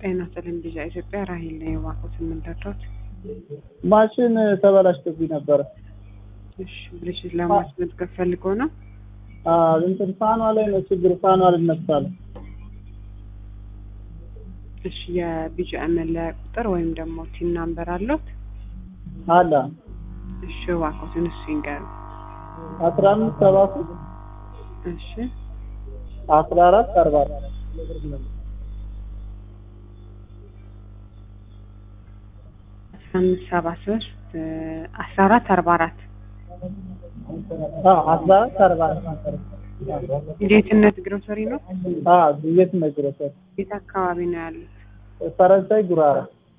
ጤና ይስጥልኝ ቢዛ ኢትዮጵያ ራሂል ነኝ። እባክዎት የምንረዳዎት? ማሽን ተበላሽቶብኝ ነበረ። እሺ ብልሽት ለማስመዝገብ ፈልገው ነው? አዎ እንትን ፋኗ ላይ ነው ችግር። ፋኗ አልነሳል። እሺ የቢጂ መለያ ቁጥር ወይም ደግሞ ቲን ናምበር አለዎት? አለ እሺ እባክዎትን እሱ ይንገሩ። አስራ አምስት ሰባ ሶስት እሺ አስራ አራት አርባ አራት አስራ አምስት ሰባ ሶስት አስራ አራት አርባ አራት አዎ አስራ አራት አርባ አራት ጌትነት ግሮሰሪ ነው? አዎ የት ነግሮታል? የት አካባቢ ነው ያሉት? ፈረንሳይ ጉራራ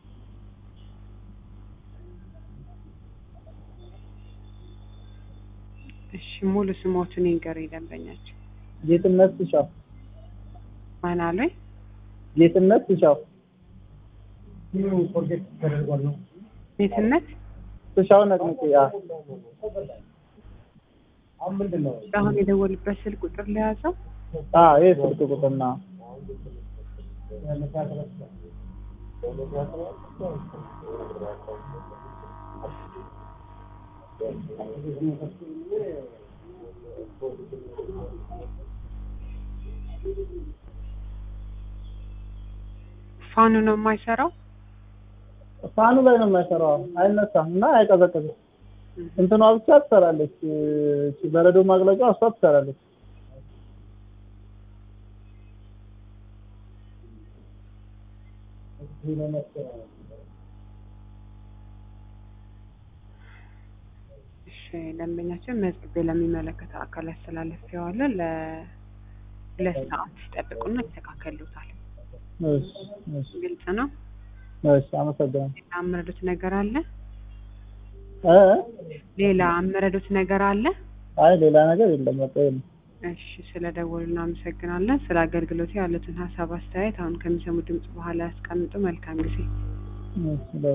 እሺ ሙሉ ስሞቱን ይንገሩኝ ደንበኛቸው። ጌትነት ትሻው ማን አሉኝ? ጌትነት ትሻው ጌትነት ትሻው ነቅንቄ አዎ አሁን የደወሉበት ስልክ ቁጥር ለያዘው አዎ ይሄ ስልክ ቁጥር ነው። ፋኑ ነው የማይሰራው? ፋኑ ላይ ነው የማይሰራው። አይነሳም እና አይቀዘቅዝም። እንትኗ ብቻ ትሰራለች። እቺ በረዶ ማቅለጫ እሷ ትሰራለች። እሺ ደንበኛችን መዝግቤ ለሚመለከተው አካል አስተላልፌዋለሁ። ለሁለት ሰዓት ሲጠብቁና ይስተካከሉታል። እሺ እሺ ግልጽ ነው። እሺ አመሰግናለሁ። ሌላ አመረዱት ነገር አለ? እ ሌላ አመረዱት ነገር አለ? አይ ሌላ ነገር የለም። በቃ ይሄ ነው። እሺ ስለ ደወሉ እናመሰግናለን። ስለ አገልግሎቱ ያሉትን ሀሳብ አስተያየት አሁን ከሚሰሙ ድምጽ በኋላ ያስቀምጡ። መልካም ጊዜ። እሺ